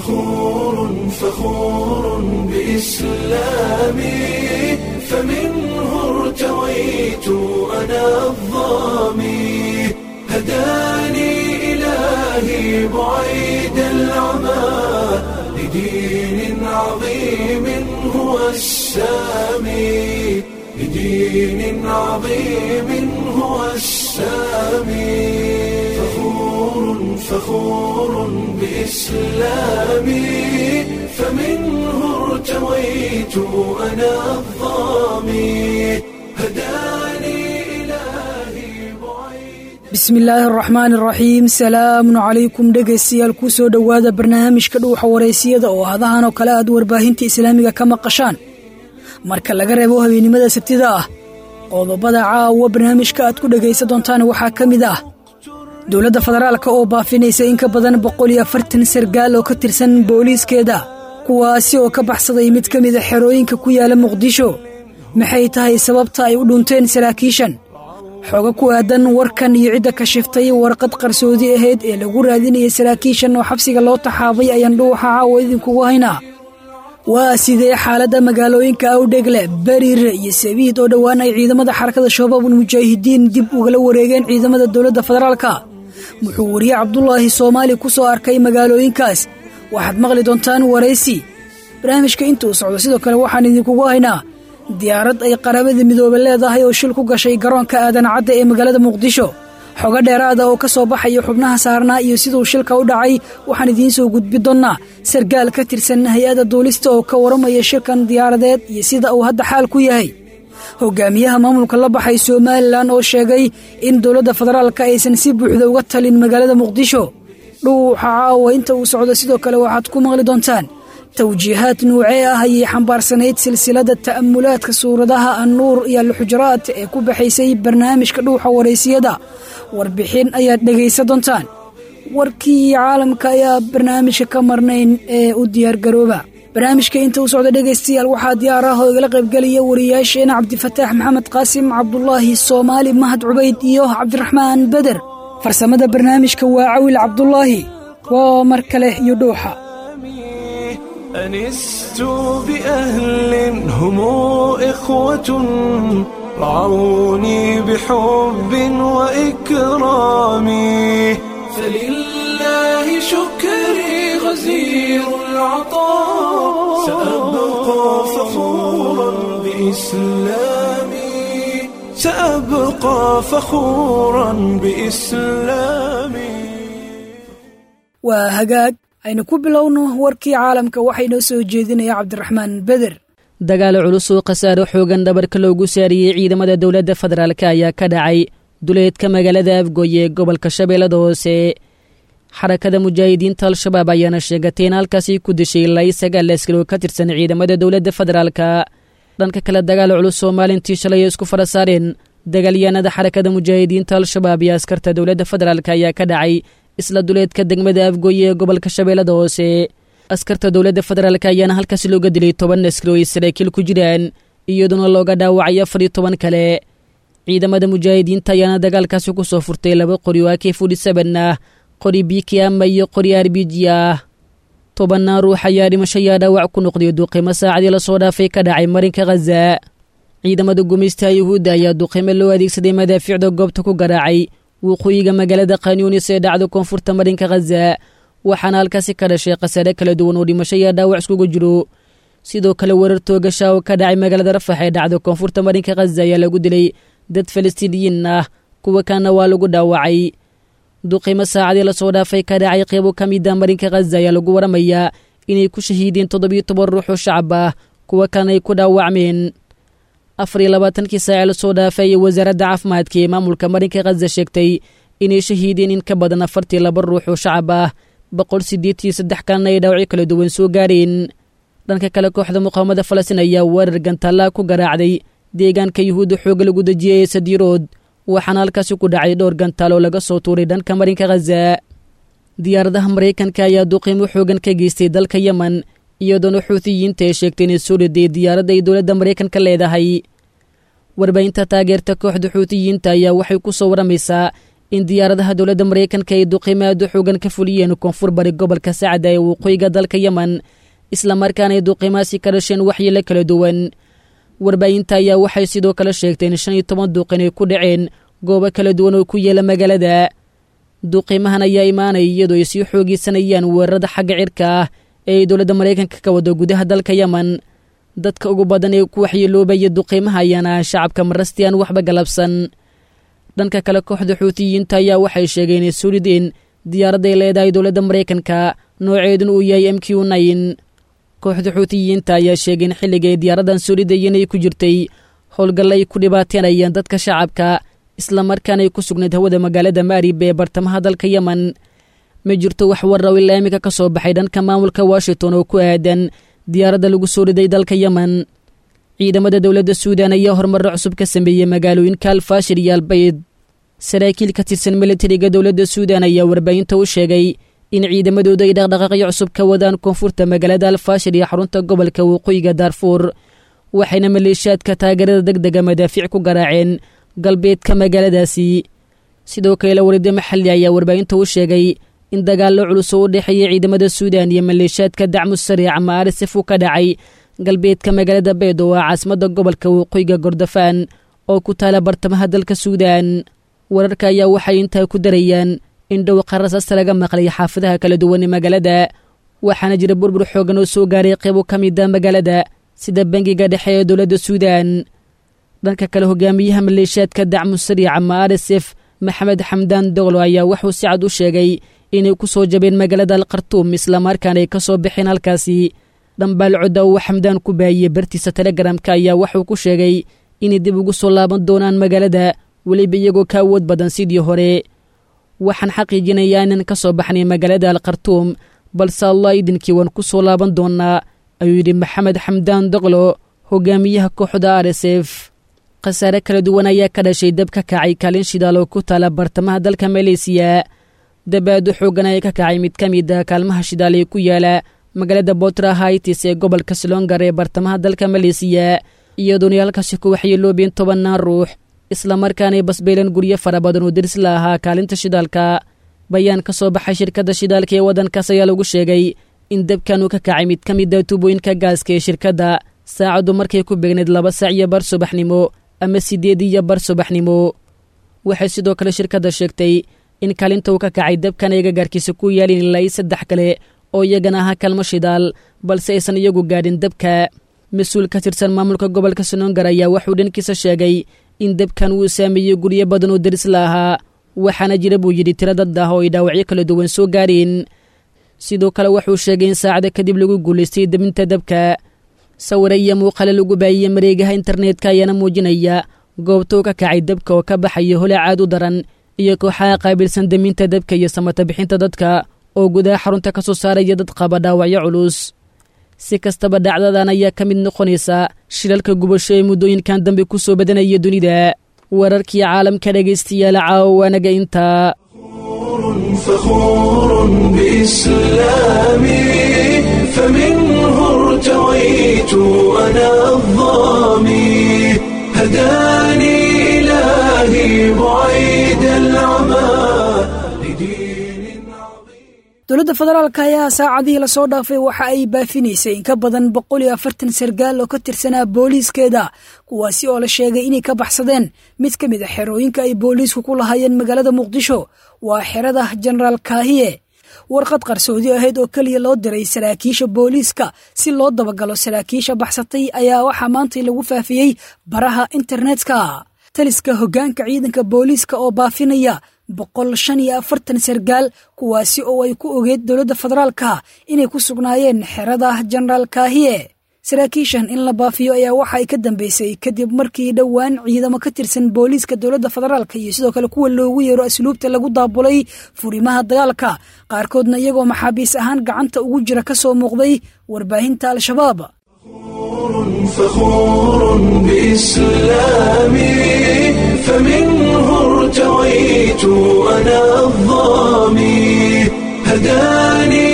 فخور فخور بإسلامي فمنه ارتويت أنا الظامي هداني إلهي بعيد العمى لدين عظيم هو السامي لدين عظيم هو السامي فخور فخور بإسلامي فمنه ارتويت أنا الظامي هداني إلهي بعيد bismi illaahi araxmaan araxiim salaamun calaykum dhegaystayaal ku soo dhowaada barnaamijka dhuuxa wareysiyada oo hadahan oo kale aad warbaahinta islaamiga ka maqashaan marka laga reebo habeennimada sabtida ah qodobada caawa barnaamijka aad ku dhegaysan doontaan waxaa ka mid ah dowladda federaalka oo baafinaysa in ka badan boqol iyo afartan sargaal oo ka tirsan booliiskeeda kuwaasi oo ka baxsaday mid ka mida xerooyinka ku yaala muqdisho maxay tahay sababta ay u dhunteen saraakiishan xooga ku aadan warkan iyo cidda kashiftay warqad qarsoodi ahayd ee lagu raadinayay saraakiishan oo xabsiga loo taxaabay ayaan dhuuxa caawa idinkugu haynaa waa sidee xaaladda magaalooyinka awdhegle bariire iyo sabiid oo dhowaan ay ciidamada xarakada shabaabul mujaahidiin dib ugala wareegeen ciidamada dowladda federaalka wuxuu wariye cabdulaahi soomaali ku soo arkay magaalooyinkaas waxaad maqli doontaan waraysi barnaamijka intuu socdo sidoo kale waxaan idinkugu haynaa diyaarad ay qaramada midoobe leedahay oo shil ku gashay garoonka aadan cadda ee magaalada muqdisho xogo dheeraada oo ka soo baxaya xubnaha saarnaa iyo siduu shilka u dhacay waxaan idiin soo gudbi doonnaa sargaal ka tirsan hay-adda duulista oo ka waramaya shilkan diyaaradeed iyo sida uu hadda xaal ku yahay hogaamiyaha maamulka la baxay somalilan oo sheegay in dowladda federaalka aysan si buuxda uga talin magaalada muqdisho dhuuxa caawa inta uu socdo sidoo kale waxaad ku maqli doontaan tawjiihaad nuucee ah ayay xambaarsanayd silsilada ta'amulaadka suuradaha annuur iyo alxujuraat ee ku baxaysay barnaamijka dhuuxa waraysiyada warbixin ayaad dhegaysan doontaan warkii caalamka ayaa barnaamijka ka marnayn ee u diyaargarooba barnaamijka inta uu socda dhegaystayaal waxaa diyaar ah oo igala qaybgelaya wariyaasheena cabdifataax maxamed qaasim cabdulaahi soomaali mahad cubayd iyo cabdiraxmaan beder farsamada barnaamijka waa cawil cabdulaahi waa mar kale iyo dhuuxa أنست بأهل هم إخوة رعوني بحب وإكرام فلله شكري غزير العطاء سأبقى فخورا بإسلامي سأبقى فخورا بإسلامي waa hagaag aynu ku bilowno warkii caalamka waxaa inoo soo jeedinaya cabdiraxmaan beder dagaal culus oo khasaaro xoogan dhabarka loogu saariyey ciidamada dowladda federaalk ayaa ka dhacay duleedka magaalada afgoy ee gobolka shabeellada hoose xarakada mujaahidiinta al-shabaab ayaana sheegatay in halkaasi ku dishay ilaa sagaal askari oo ka tirsan ciidamada dowladda federaalka dhanka kale dagaal culus oo maalintii shalay ay isku fara saareen dagaalyahanada xarakada mujaahidiinta al-shabaab iyo askarta dowladda federaalk ayaa ka dhacay isla duleedka degmada afgoy ee gobolka shabeellada hoose askarta dowladda federaalk ayaana halkaasi looga dilay toban askari oo ay saraakiil ku jiraan iyaduna looga dhaawacay afar iyo toban kale ciidamada mujaahidiinta ayaana dagaalkaasi ku soo furtay laba qori oo akey fudhi saban ah qori bikiama iyo qori arbiji ah tobannaan ruux ayaa dhimasho ayaa dhaawac ku noqday duqimo saacadii lasoo dhaafay ka dhacay marinka khaza ciidamada gumaystaha yuhuudda ayaa duqimo loo adeegsaday madaafiicda goobta ku garaacay waqooyiga magaalada kanyunis ee dhacda koonfurta marinka khaza waxaana halkaasi ka dhashay khasaare kala duwan oo dhimasho iyo dhaawac iskuga jiro sidoo kale weerar toogasha oo ka dhacay magaalada rafax ee dhacda koonfurta marinka khaza ayaa lagu dilay dad falastiiniyiin ah kuwa kaana waa lagu dhaawacay duqimo saacadii lasoo dhaafay ka dhacay qeybo ka mida marinka khaza ayaa lagu waramayaa inay ku shahiideen toddobiyo toban ruux oo shacab ah kuwa kalena ay ku dhaawacmeen afar iyo labaatankii saace lasoo dhaafay ayay wasaaradda caafimaadka ee maamulka marinka khaza sheegtay inay shahiideen in ka badan afartii laba ruux oo shacab ah boqol siddeetiyo saddex kalena ay dhaawacyo kala duwan soo gaareen dhanka kale kooxda muqaawamada falastiin ayaa weerar gantaallaa ku garaacday deegaanka yuhuudda xoogga lagu dejiyay ee sadiirood waxaana halkaasi ku dhacay dhowr gantaal oo laga soo tuuray dhanka marinka khaza diyaaradaha maraykanka ayaa duqiimo xoogan ka geystay dalka yemen iyadoona xuutiyiinta ay sheegtay inay soo riday diyaaradda ay dowladda maraykanka leedahay warbaahinta taageerta kooxda xuutiyiinta ayaa waxay ku soo waramaysaa in diyaaradaha dowladda maraykanka ay duqiimaadu xoogan ka fuliyeen koonfur bari gobolka sacda ee waqooyiga dalka yemen islamarkaana ay duqiimaasi ka dhasheen waxyeelo kala duwan warbaahinta ayaa waxay sidoo kale sheegtay in shan iyo toban duuqin ay ku dhaceen goobo kala duwan oo ku yeela magaalada duqiimahan ayaa imaanaya iyadoo ay sii xoogeysanayaan weerarada xagga cirka ah ee ay dowladda maraykanka ka wado gudaha dalka yemen dadka ugu badan ee ku waxyeeloobaya duqiimaha ayaana ah shacabka marasti aan waxba galabsan dhanka kale kooxda xuutiyiinta ayaa waxay sheegeen inay soo rideen diyaaradday leedahay dowladda maraykanka nooceedun uu yahay m q nine kooxda xuutiyiinta ayaa sheegay in xilliga ay diyaaradan soo ridayeen ay ku jirtay howlgalla ay ku dhibaateynayaan dadka shacabka islamarkaana ay ku sugnayd hawada magaalada maarib ee bartamaha dalka yemen ma jirto wax warraw ilaa iminka ka soo baxay dhanka maamulka washington oo ku aadan diyaaradda lagu soo riday dalka yemen ciidamada dowladda suudan ayaa horumarro cusub ka sameeyey magaalooyinka alfaashir iyo albayd saraakiil ka tirsan militariga dowladda suudan ayaa warbaahinta u sheegay in ciidamadooda ay dhaqdhaqaaqyo cusub ka wadaan koonfurta magaalada alfaashir iyo xarunta gobolka waqooyiga daarfuur waxayna maleeshiyaadka taageerada deg dega madaafiic ku garaaceen galbeedka magaaladaasi sidoo kale warida maxalli ayaa warbaahinta u sheegay in dagaallo culus oo u dhexeeya ciidamada suudan iyo maleeshiyaadka dacmu sariic ama arsif uu ka dhacay galbeedka magaalada beed oo ah caasimadda gobolka waqooyiga gordofaan oo ku taala bartamaha dalka suudan wararka ayaa waxay intaa ku darayaan in dhowqa rasaasta laga maqlay xaafadaha kala duwan ee magaalada waxaana jira burbur xoogan oo soo gaaray qeybo ka mida magaalada sida bangiga dhexe ee dowladda suudan dhanka kale hogaamiyaha maleeshiyaadka dacmu sariic ama arsf maxamed xamdaan doglo ayaa wuxuu si cad u sheegay inay ku soo jabeen magaalada alkhartuum islamarkaana ay ka soo baxeen halkaasi dhambaal codda uu xamdaan ku baahiyey bartiisa telegramka ayaa wuxuu ku sheegay inay dib ugu soo laaban doonaan magaalada weliba iyagoo ka awood badan sidii hore waxaan xaqiijinayaa inaan ka soo baxnay magaalada alkhartuum balse allah idinkii waan ku soo laaban doonnaa ayuu yidhi maxamed xamdaan doqlo hogaamiyaha kooxda r s f khasaare kala duwan ayaa ka dhashay dab ka kacay kaalin shidaal oo ku taala bartamaha dalka maleysiya dabaadu xoogan ayaa ka kacay mid ka mid a kaalmaha shidaal ee ku yaala magaalada botra haitis ee gobolka slongar ee bartamaha dalka maleysiya iyadoona halkaasi ku waxyeeloobeen tobannaan ruux islamarkaanay basbeeleen guryo fara badan oo deris la ahaa kaalinta shidaalka bayaan ka soo baxay shirkadda shidaalka ee waddankaas ayaa lagu sheegay in dabkan uu ka kacay mid ka mid a tubooyinka gaaska ee shirkadda saacaddu markay ku beegneyd laba saac iyo bar subaxnimo ama siddeed iyo bar subaxnimo waxay sidoo kale shirkadda sheegtay in kaalinta uu ka kacay dabkan ay gagaarkiisa ku yaalin ilaa i saddex kale oo iyagana ahaa kalmo shidaal balse aysan iyagu gaadhin dabka mas-uul ka tirsan maamulka gobolka sonongar ayaa wuxuu dhankiisa sheegay in dabkan uu saameeyey guryo badan oo deris la ahaa waxaana jira buu yidhi tiro dad ah oo ay dhaawacyo kala duwan soo gaareen sidoo kale wuxuu sheegay in saacada kadib lagu guulaystay debinta dabka sawire iyo muuqale lagu baahiyey mareegaha internetka ayaana muujinaya goobtou ka kacay dabka oo ka baxaya holacaad u daran iyo kooxaha qaabilsan deminta dabka iyo samata bixinta dadka oo gudaha xarunta ka soo saaraya dad qaba dhaawacyo culus si kastaba dhacdadan ayaa ka mid noqonaysa shilalka gubasho ee muddooyinkan dambe ku soo badanaya dunida wararkii caalamka dhegaystayaal caawa waanaga intaa فخور بإسلامي فمنه ارتويت أنا الظامي هداني إلهي بعيد العمى لدين عظيم dowladda federaalka ayaa saacadihii lasoo dhaafay waxa ay baafinaysay in ka badan boqol iyo afartan sargaal oo ka tirsanaa booliiskeeda kuwaasi oo la sheegay inay ka baxsadeen mid ka mid a xerooyinka ay booliisku ku lahaayeen magaalada muqdisho waa xerada jenaraal kaahiye warqad qarsoodi ahayd oo keliya loo diray saraakiisha booliiska si loo dabagalo saraakiisha baxsatay ayaa waxaa maantay lagu faafiyey baraha internetka taliska hoggaanka ciidanka booliiska oo baafinaya boqol shan iyo afartan sargaal kuwaasi oo ay ku ogeed dowladda federaalka inay ku sugnaayeen xerada jenaraal kaahiye saraakiishan in la baafiyo ayaa waxa ay ka dambeysay kadib markii dhowaan ciidamo ka tirsan booliiska dowladda federaalka iyo sidoo kale kuwa loogu yeero asluubta lagu daabulay furimaha dagaalka qaarkoodna iyagoo maxaabiis ahaan gacanta ugu jira ka soo muuqday warbaahinta al-shabaab فخور بإسلامي فمنه ارتويت أنا الظامي هداني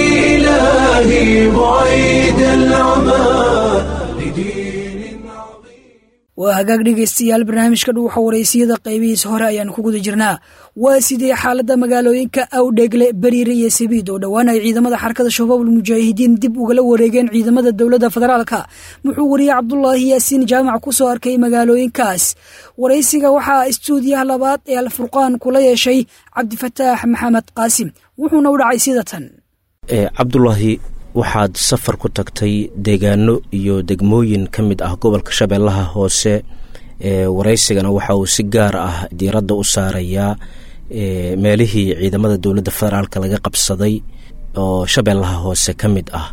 إلهي بعيد العمى لدين عظيم waa hagaag dhegaystayaal barnaamijka dhuuxa waraysiyada qaybihiisa hore ayaanu ku guda jirnaa waa sidee xaaladda magaalooyinka awdheegle beriire iyo sabiid oo dhowaan ay ciidamada xarakada shabaabul mujaahidiin dib ugala wareegeen ciidamada dowladda federaalka muxuu wariye cabdulaahi yaasiin jaamac ku soo arkay magaalooyinkaas waraysiga waxaa istuudiyaha labaad ee alfurqaan kula yeeshay cabdifataax maxamed qaasim wuxuuna u dhacay sida tan cabdulaahi waxaad safar ku tagtay deegaano iyo degmooyin ka mid ah gobolka shabeellaha hoose waraysigana waxa uu si gaar ah diiradda u saarayaa meelihii ciidamada dowladda federaalk laga qabsaday oo shabeellaha hoose ka mid ah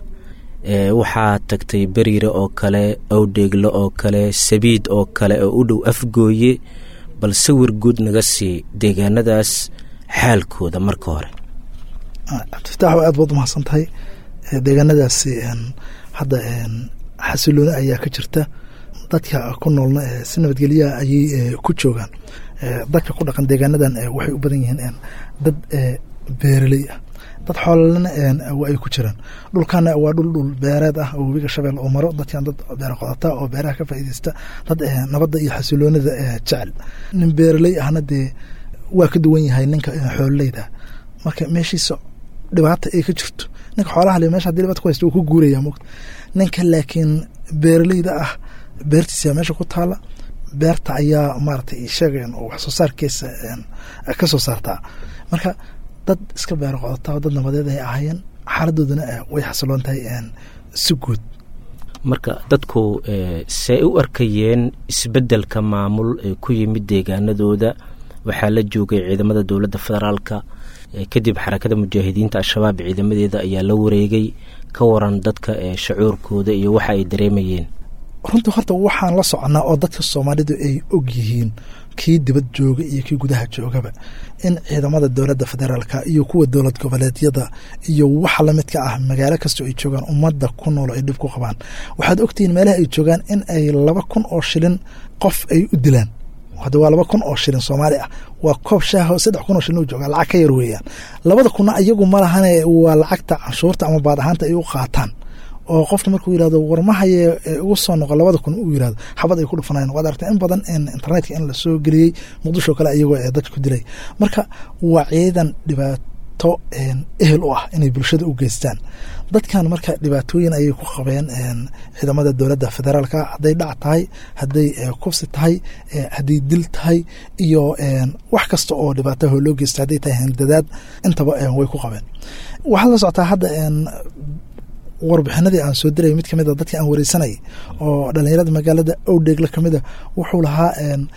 waxaad tagtay beriire oo kale awdheegle oo kale sabiid oo kale oo u dhow afgooye bal sawir guud naga sii deegaanadaas xaalkooda marka hore cabdifataax aad baad umahadsan tahay deegaanadaasi hadda xasilooni ayaa ka jirta dadka ku noolna si nabadgelyaha ayay ku joogaan dadka ku dhaqan deegaanadan waxay u badan yihiin dad beeraley ah dad xoolana ay ku jiraan dhulkana waa dhul dhul beereed ah oo webiga shabeelle oo maro dadkan dad beer qodata oo beeraha ka faa'iideysta dad nabadda iyo xasiloonida jecel nin beeraley ahna dee waa ka duwan yahay ninka xoololeyda marka meeshiisa dhibaata ay ka jirto ninka xoolaha le mesha hadii dhibata ku haysta wuu ku guuraya mogta ninka laakiin beeraleyda ah beertiisa meesha ku taala beerta ayaa maaratay sheegayan oo wax soo saarkiisa ka soo saartaa marka dad iska beero qodataa oo dad nabadeed ay ahaayeen xaaladoodana way xasiloon tahay si guud marka dadku see u arkayeen isbeddelka maamul ee ku yimid deegaanadooda waxaa la joogay ciidamada dowladda federaalka kadib xarakada mujaahidiinta al-shabaab ciidamadeeda ayaa la wareegay ka waran dadka shacuurkooda iyo waxa ay dareemayeen runtii horta waxaan la soconaa oo dadka soomaalidu ay og yihiin kii dibad jooga iyo kii gudaha joogaba in ciidamada dowladda federaalka iyo kuwa dowlad goboleedyada iyo waxa lamidka ah magaalo kastoo ay joogaan ummadda ku nool ay dhib ku qabaan waxaad ogtihiin meelaha ay joogaan in ay laba kun oo shilin qof ay u dilaan hadda waa laba kun oo shilin soomaali ah waa koob shaaho saddex kun oo shilin u jooga lacag ka yar weeyaan labada kunna iyagu ma lahane waa lacagta canshuurta ama baad ahaanta ay u qaataan oo qofka markuu yirahdo warmahaye ugu soo noqo labada kun uu yirahdo xabad ay ku dhufanayan waad aragtay in badan internetka in lasoo geliyey muqdisho kale iyagoo ee dadka ku dilay marka waa ciidan dhibaato ehel u ah inay bulshada u geystaan dadkan marka dhibaatooyin ayay ku qabeen ciidamada dowladda federaalka hadday dhac tahay hadday kubsi tahay hadday dil tahay iyo wax kasta oo dhibaataho loo geysta hadday tahay handadaad intaba way ku qabeen waxaad la socotaa hadda warbixinadii aan soo dirayay mid kamid a dadkii aan wareysanayay oo dhalinyarada magaalada owdheegle kamid a wuxuu lahaa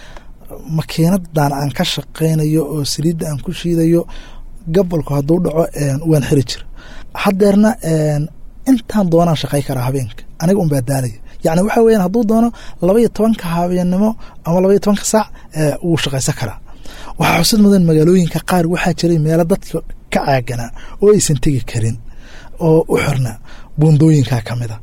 makiinadan aan ka shaqeynayo oo saliidda aan ku shiidayo gabolku hadduu dhaco waan xiri jira haddeerna intaan doonaan shaqey karaa habeenka aniga un baa daalaya yacni waxa weyan hadduu doono laba iyo tobanka habeennimo ama laba iyo tobanka saac wuu shaqaysan karaa waxaa xusid mudan magaalooyinka qaar waxaa jiray meelo dadka ka caaganaa oo aysan tegi karin oo u xirnaa buundooyinka kamida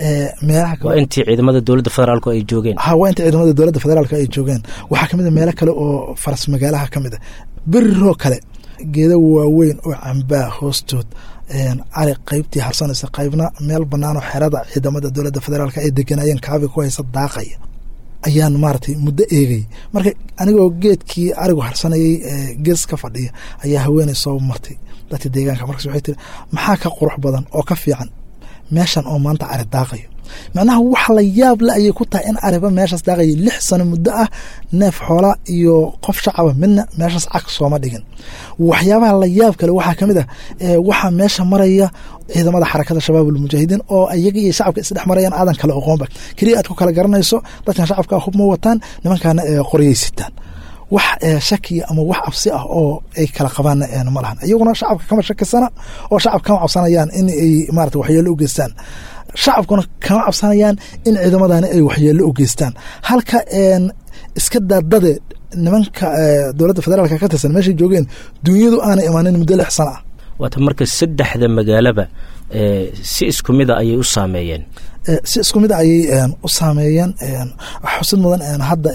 waa intii ciidamada dowladda federaalk ay joogeen ha waa intii ciidamada dowladda federaalk ay joogeen waxaa kamid a meelo kale oo faras magaalaha kamid a beriroo kale geeda waaweyn oo cambaa hoostood cali qeybtii harsanaysa qeybna meel banaanoo xerada ciidamada dowladda federaalk ay deganayeen kaabi ku haysa daaqaya ayaan maaratay muddo eegay marka anigoo geedkii arigu harsanayay gees ka fadhiya ayaa haweeney soo martay dadka deegaanka markaas waxay tiri maxaa ka qurux badan oo ka fiican meeshan oo maanta ari daaqayo macnaha wax la yaab le ayay ku tahay in ariba meeshaas daaqaya lix sano muddo ah neef xoola iyo qof shacaba midna meeshaas cag sooma dhigin waxyaabaha la yaab kale waxaa kamid ah waxaa meesha maraya ciidamada xarakada shabaabulmujaahidiin oo iyaga iyo shacabka isdhex marayaan aadan kale oqoonba keliya aad ku kala garanayso dadkan shacabka hub ma wataan nimankaana qoryay sitaan wax shakiya ama wax cabsi ah oo ay kala qabaan ma lahan iyaguna shacabka kama shakisana oo shacab kama cabsanayaan in ay maarata waxyeelo u geystaan shacabkuna kama cabsanayaan in ciidamadani ay waxyeelo u geystaan halka iska daadade nimanka dowladda federaalk ka tirsan meeshay joogeen duunyadu aanay imaanin muddo lix sana ah waata marka saddexda magaalaba si isku mida ayay u saameeyeen si isku mid ayay u saameeyeen xusid mudan hadda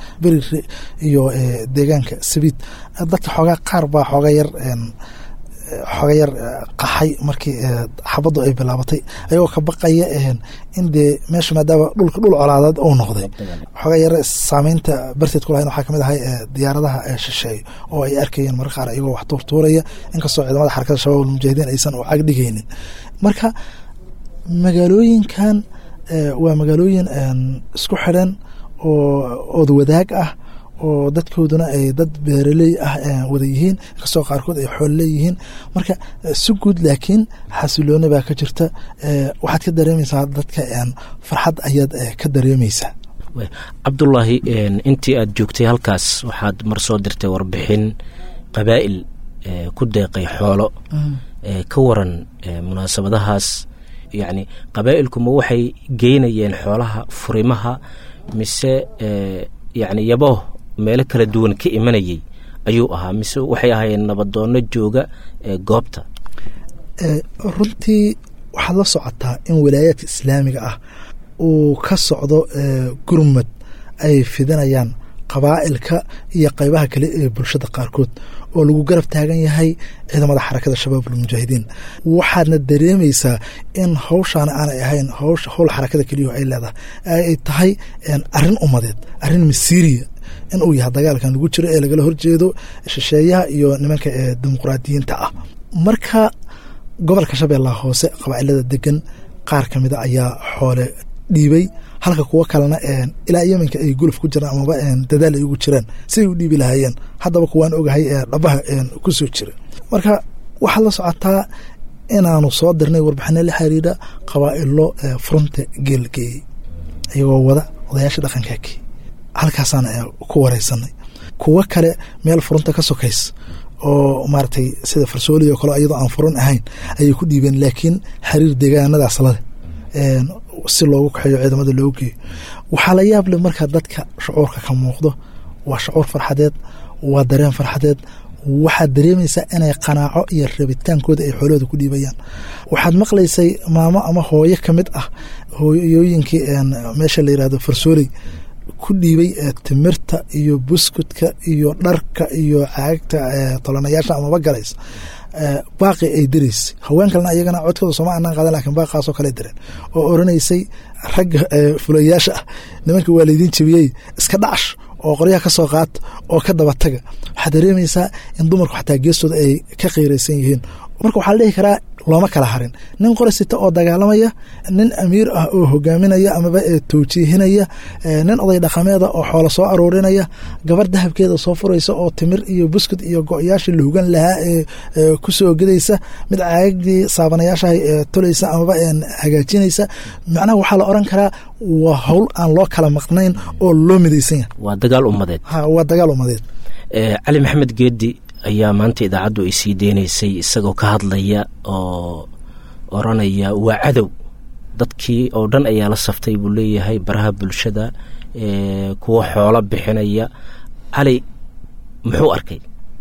berire iyo deegaanka sabiid dadka xoogaa qaar baa xooga yar xoga yar qaxay markii xabaddu ay bilaabatay ayagoo ka baqaya in dee meesha maadaama dhulka dhul colaadeed uu noqday xoga yar saameynta barteed ku lahayn waxaa kamid ahay diyaaradaha shisheeye oo ay arkayeen marka qaar iyagoo wax tuurtuuraya inkastoo ciidamada xarakada shabaab almujaahidiin aysan u cagdhigaynin marka magaalooyinkan waa magaalooyin isku xidhan oo ood wadaag ah oo dadkooduna ay dad beeraley ah wada yihiin inkastoo qaarkood ay xool leeyihiin marka si guud laakiin xasilooni baa ka jirta waxaad ka dareemaysaa dadka farxad ayaad ka dareemaysaa cabdulaahi intii aad joogtay halkaas waxaad mar soo dirtay warbixin qabaa'il ku deeqay xoolo ka waran munaasabadahaas yacni qabaa'ilkuma waxay geynayeen xoolaha furimaha mise yacni yabooh meelo kala duwan ka imanayay ayuu ahaa mise waxay ahaayeen nabadoonno jooga goobta runtii waxaad la socotaa in walaayaadka islaamiga ah uu ka socdo gurmad ay fidinayaan qabaa'ilka iyo qaybaha kale ee bulshada qaarkood oo lagu garab taagan yahay ciidamada xarakada shabaab almujaahidiin waxaadna dareemaysaa in hawshaana aanay ahayn hawsh howl xarakada keliyaho ay leedahay ay tahay arrin ummadeed arrin masiiriya in uu yahay dagaalkan lagu jiro ee lagala horjeedo shisheeyaha iyo nimanka ee dimuqraadiyiinta ah marka gobolka shabeellaha hoose qabaa'ilada degan qaar ka mida ayaa xoole dhiibay halka kuwo kalena ilaa yeminka ay guluf ku jiraan amaba dadaal ay ugu jiraan siday u dhiibi lahaayeen haddaba kuwaan ogahay dhabaha ku soo jira marka waxaad la socotaa inaanu soo dirnay warbixino la xiriira qabaa'ilo furunta geelgeeyey iyagoo wada odayaasha dhaqankaakii halkaasaan ku wareysanay kuwo kale meel furunta ka sokays oo maaragtay sida farsooli oo kale iyadoo aan furun ahayn ayay ku dhiibeen laakiin xiriir deegaanadaas lale si loogu kaxeeyo ciidamada loogu geeyo waxaa la yaab leh markaa dadka shucuurka ka muuqdo waa shucuur farxadeed waa dareen farxadeed waxaad dareemaysaa inay qanaaco iyo rabitaankooda ay xoolahooda ku dhiibayaan waxaad maqlaysay maamo ama hooyo ka mid ah hooyooyinkii meesha la yirahdo farsooley ku dhiibay timirta iyo buskudka iyo dharka iyo caagta tolanayaasha amaba galays baaqi ay diraysay haween kalena ayagana codkooda sooma anaan qaadan lakin baaqaasoo kale direen oo oranaysay ragga fulayaasha ah nimanka waa laydiin jebiyey iska dhacash oo qoryaha ka soo qaata oo ka daba taga waxaad dareemaysaa in dumarku xataa geestooda ay ka qiiraysan yihiin marka waxaa la dhihi karaa looma kala harin nin qori sita oo dagaalamaya nin amiir ah oo hogaaminaya amaba towjiihinaya nin oday dhaqameeda oo xoola soo aruurinaya gabar dahabkeeda soo furaysa oo timir iyo buskud iyo go-yaasha la hugan lahaa ee kusoo gedaysa mid caagdii saabanayaashaha tolaysa amaba hagaajinaysa macnaha waxaa la oran karaa waa howl aan loo kala maqnayn oo loo midaysan yahay waa dagaal ummadeed waa dagaal ummadeed cali maxamed geedi ayaa maanta idaacaddu ay sii deynaysay isagoo ka hadlaya oo oranaya waa cadow dadkii oo dhan ayaa la saftay buu leeyahay baraha bulshada kuwa xoolo bixinaya cali muxuu arkay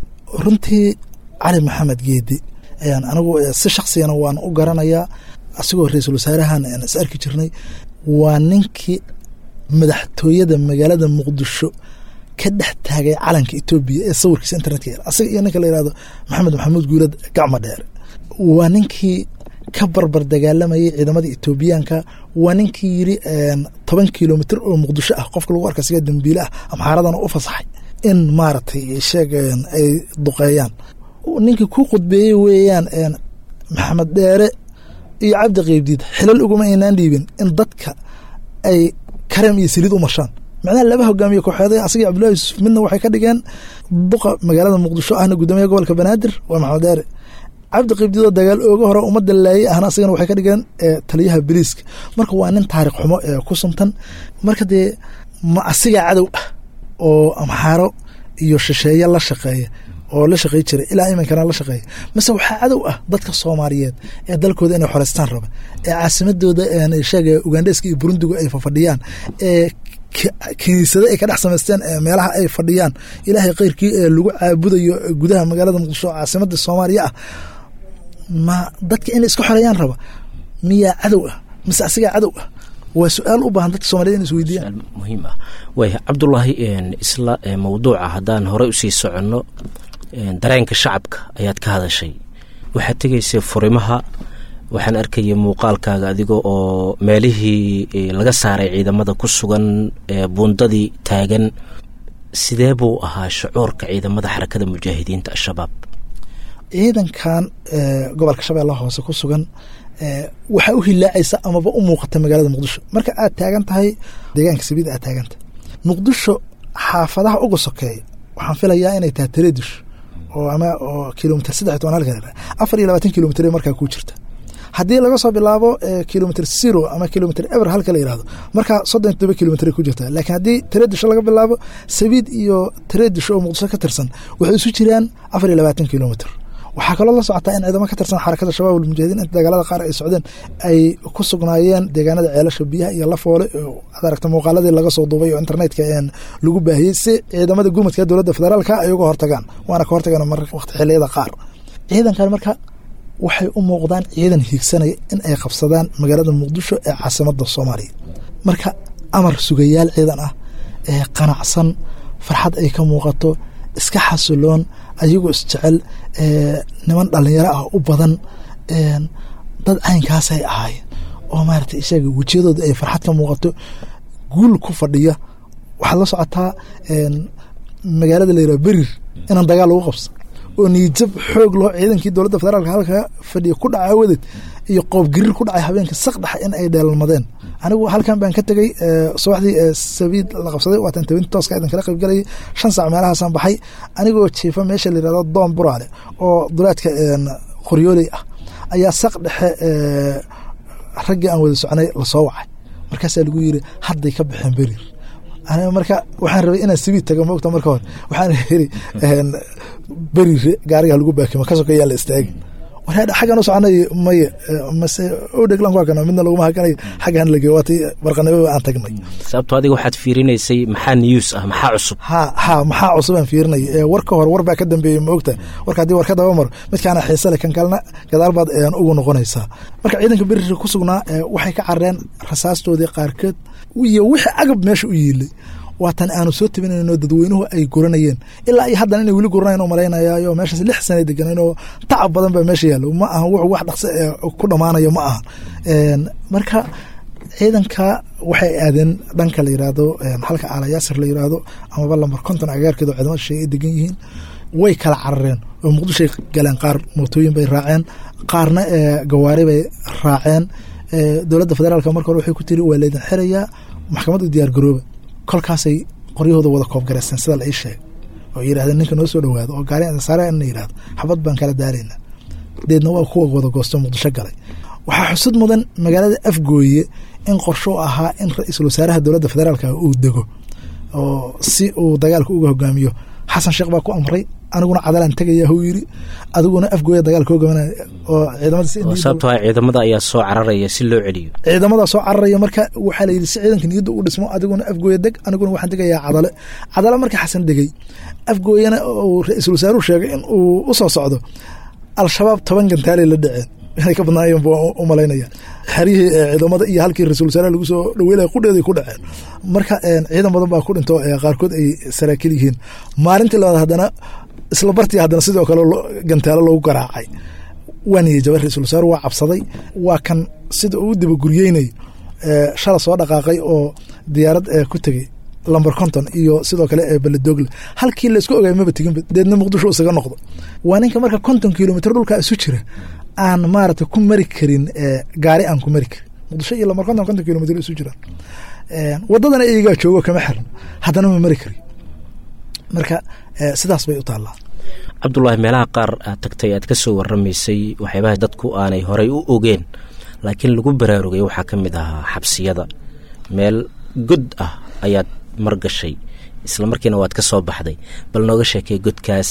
runtii cali maxamed geedi ayaan anigu si shaksiyana waan u garanayaa asigoo ra-iisul wasaarahan aan is arki jirnay waa ninkii madaxtooyada magaalada muqdisho ka dhex taagay calanka etoobiya ee sawirkiisa internetka yaal asaga iyo ninka la yihahdo maxamed maxamuud guulad gacma dheere waa ninkii ka barbar dagaalamayay ciidamada etoobiyaanka waa ninkii yiri toban kilomitr oo muqdisho ah qofka lagu arka siga dambiile ah amxaaradana u fasaxay in maaragtay sheeg ay duqeeyaan ninkii ku khudbeeyey weeyaan maxamed dheere iyo cabdi qeybdiid xilal uguma aynaan dhiibin in dadka ay kareem iyo saliid u marshaan macnaha laba hogaamiye kooxeed asaga cabdullahi yuusuf midna waxay ka dhigeen duqa magaalada muqdisho ahna guddoomiyaha gobolka banaadir waa maxamed dheere cabdi qibdidoo dagaal ooga hore ummadda laayay ahna asagana waxay ka dhigeen taliyaha boliiska marka waa nin taariikh xumo ee ku suntan marka dee ma asigaa cadow ah oo amxaaro iyo shisheeye la shaqeeya oo la shaqey jiray ilaa iminkana la shaqeeya mase waxaa cadow ah dadka soomaaliyeed ee dalkooda inay xoreystaan raba ee caasimadooda sheega ugandheska iyo burundigu ay fafadhiyaan ee kiniisado ay ka dhex samaysteen meelaha ay fadhiyaan ilaahay keyrkii ee lagu caabudayo gudaha magaalada muqdisho oo caasimada soomaaliya ah ma dadka inay iska xoreeyaan raba miyaa cadow ah mise asigaa cadow ah waa su-aal u baahan dadka somaliyed in isweydiiyaan muhiim ah waaya cabdulaahi isla mawduuca haddaan horey usii soconno dareenka shacabka ayaad ka hadashay waxaad tegaysay furimaha waxaan arkayay muuqaalkaaga adiga oo meelihii laga saaray ciidamada ku sugan buundadii taagan sidee buu ahaa shucuurka ciidamada xarakada mujaahidiinta al-shabaab ciidankan gobolka shabeellaha hoose ku sugan waxaa u hilaacaysa amaba u muuqata magaalada muqdisho marka aad taagan tahay deegaanka sabiid aad taagantahay muqdisho xaafadaha uga sokeeya waxaan filayaa inay tahay tareedish oo ama oo kilomitr saddex toban halka afar iyo labaatan kilomitr markaa ku jirta haddii laga soo bilaabo kilomitr zero ama kilomitr ever halka la yihahdo markaa soddon todoba kilomitr ku jirta laakiin haddii tareedisho laga bilaabo sabiid iyo tareedisho oo muqdisho ka tirsan waxay isu jiraan afar iyo labaatan kilomitr waxaa kaloo la socotaa in ciidamo ka tirsan xarakada shabaab almujaahidiin inta dagaalada qaar ay socdeen ay ku sugnaayeen deegaanada ceelasha biyaha iyo lafoole ad aragta muuqaaladii laga soo duubay oo internetka lagu baahiyey si ciidamada gurmadka dowladda federaalka ay uga hortagaan waana ka hortagaan waqti xiliyada qaar ciidankan marka waxay u muuqdaan ciidan hiigsanaya in ay qabsadaan magaalada muqdisho ee caasimada soomaaliya marka amar sugayaal ciidan ah ee qanacsan farxad ay ka muuqato iska xasiloon ayagoo isjecel niman dhalinyaro ah u badan dad caynkaasay ahaayeen oo maarata isaga wejiyadooda ay farxad ka muuqato guul ku fadhiya waxaad la socotaa magaalada layiraha berir inaan dagaal lagu qabsan oo niijab xoog loo ciidankii dowladda federaalka halka fadhiya ku dhaca awadeed iyo qoob gariir ku dhacay habeenka saqdhexa in ay dheelalmadeen anigu halkan baan ka tegey subaxdii sabiid la qabsaday waatan tabinti tooska idan kala qaybgalayay shan sac meelahaasaan baxay anigoo jiifa meesha la yirahdo doon buraale oo dulaadka qoryooley ah ayaa saq dhexe raggii aan wada socnay lasoo wacay markaasaa lagu yiri hadday ka baxeen berir marka waxaan rabay inaan sabiid taga moogta marka hore waxaan yiri berire gaariga lagu baakimo ka sokeeyaan la istaagin warhaadha xaggan u soconay maye mase o dheglan ku hakana midna laguma hakanay xaggan lage waati barqanimo aan tagnay sababto adiga waxaad fiirinaysay maxaa news ah maxaa cusub ha ha maxaa cusub aan fiirinay war ka hor war baa ka dambeeyey ma ogta warka haddii war ka daba maro midkaana xiise le kan kalena gadaal baad ugu noqonaysaa marka ciidanka berire ku sugnaa waxay ka carareen rasaastoodii qaarkeed iyo wixii agab meesha u yiilay waatan aanu soo tabinayno dadweynuhu ay guranayeen ilaa iyo haddana inay weli guranayn u malaynayayo meeshaas lix sana deganeen oo tacab badan baa meesha yaallo ma ahan wuxuu wax dhaqso ku dhammaanayo ma ahan marka ciidanka waxay aadeen dhanka la yiraahdo halka aalayaasir la yiraahdo amaba lambar konton agaarkeeda ciidamada shay ay degan yihiin way kala carareen oo muqdishoay galeen qaar mootooyin bay raaceen qaarna gawaari bay raaceen dowladda federaalka marka hore waxay ku tiri waa laydin xirayaa maxkamad u diyaar garooba kolkaasay qoryahooda wada koobgareysteen sida la ii sheegay oo yidhahdeen ninka noo soo dhowaado oo gaari saare ina yidhahdo xabad baan kala daaraynaa deedna waa kuwa wada goosto muqdisho galay waxaa xusud mudan magaalada afgooye in qorsho ahaa in ra-iisul wasaaraha dowladda federaalka uu dego oo si uu dagaalka uga hogaamiyo xasan sheekh baa ku amray aniguna cadalaan tegaya huu yiri adiguna afgooya dagaalka hogaamana oo ciidamada ciidamada ayaa soo cararaya si loo celiyo ciidamada soo cararaya marka waxaa la yidhi si ciidanka niyadda u dhismo adiguna afgooya deg aniguna waxaan degayaa cadale cadale marka xasan degay afgooyana uu ra-iisul wasaaruhu sheegay in uu u soo socdo al-shabaab toban gantaaley la dhaceen inay ka badnaayeen buu u malaynaya xeryihii ciidamada iyo halkii ra-isul wasaaraha lagu soo dhaweylaya qudheeday ku dhaceen marka ciidan badan baa ku dhinto qaarkood ay saraakiil yihiin maalintii labaad haddana isla bartii haddana sidoo kale gantaalo loogu garaacay waa niyey jaba ra-isul wasaaruhu waa cabsaday waa kan sida uu dibaguryeynay shala soo dhaqaaqay oo diyaarad ku tegey lamber conton iyo sidoo kale beledogle halkii laysku ogaay maba teginba deedna muqdisho isaga noqdo waa ninka marka konton kilomitr dhulkaa isu jira aan maarata ku mari karin gaari aan ku mari karin muqdisho iyo lamber conton konton kilomitr isu jiraan wadadana iyagaa joogo kama xiran haddana ma mari kari marka sidaas bay u taallaa cabdulaahi meelaha qaar aad tagtay aad ka soo waramaysay waxyaabaha dadku aanay horay u ogeen laakiin lagu baraarugay waxaa ka mid ahaa xabsiyada meel god ah ayaad margashay isla markiina waad ka soo baxday bal nooga sheekay godkaas